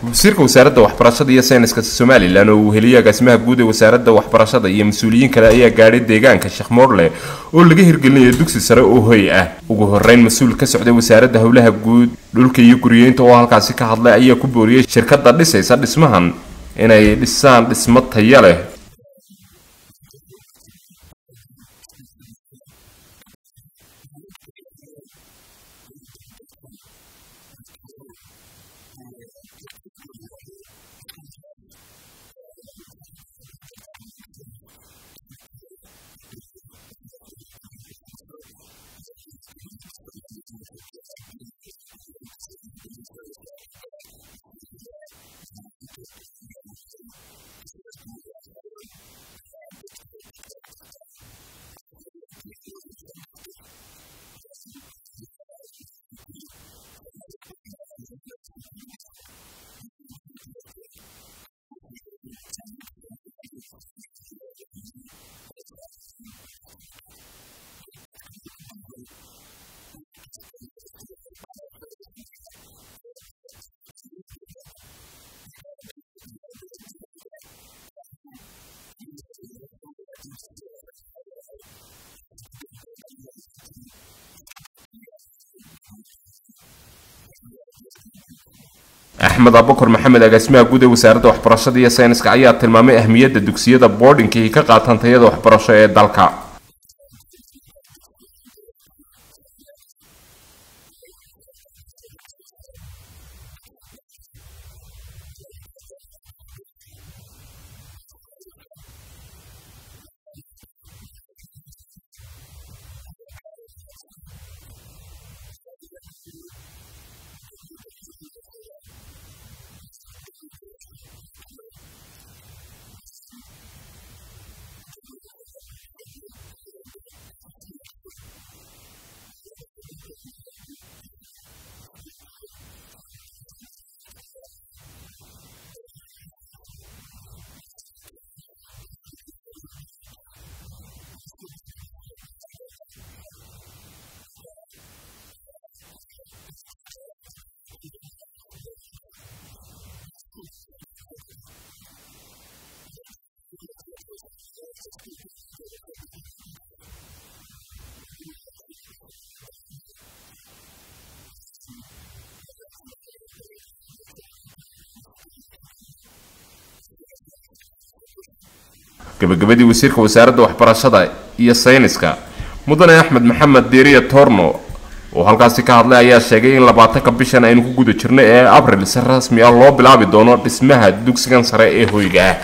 wasiirka wasaaradda waxbarashada iyo sayniska somalilan oo uu heliyay agaasimaha guud ee wasaaradda waxbarashada iyo mas-uuliyiin kale ayaa gaadhay deegaanka sheekh moorle oo laga hirgelinayo dugsi sare oo hoy ah ugu horeyn mas-uul ka socday wasaaradda howlaha guud dhulka iyo guriyeynta oo halkaasi ka hadlay ayaa ku booriyey shirkadda dhisaysa dhismahan inay dhisaan dhismo taya leh axmed abukar maxamed agaasimaha guud ee wasaaradda waxbarashada iyo sayniska ayaa tilmaamay ahmiyadda dugsiyada boardinka ay ka qaataan tayada waxbarasho ee dalka gabagabadii wasiirka wasaaradda waxbarashada iyo sayniska mudane axmed maxamed diiriya torno oo halkaasi ka hadlay ayaa sheegay in labaatanka bishan aynu ku guda jirno ee abril si rasmi ah loo bilaabi doono dhismaha dugsigan sare ee hoyga ah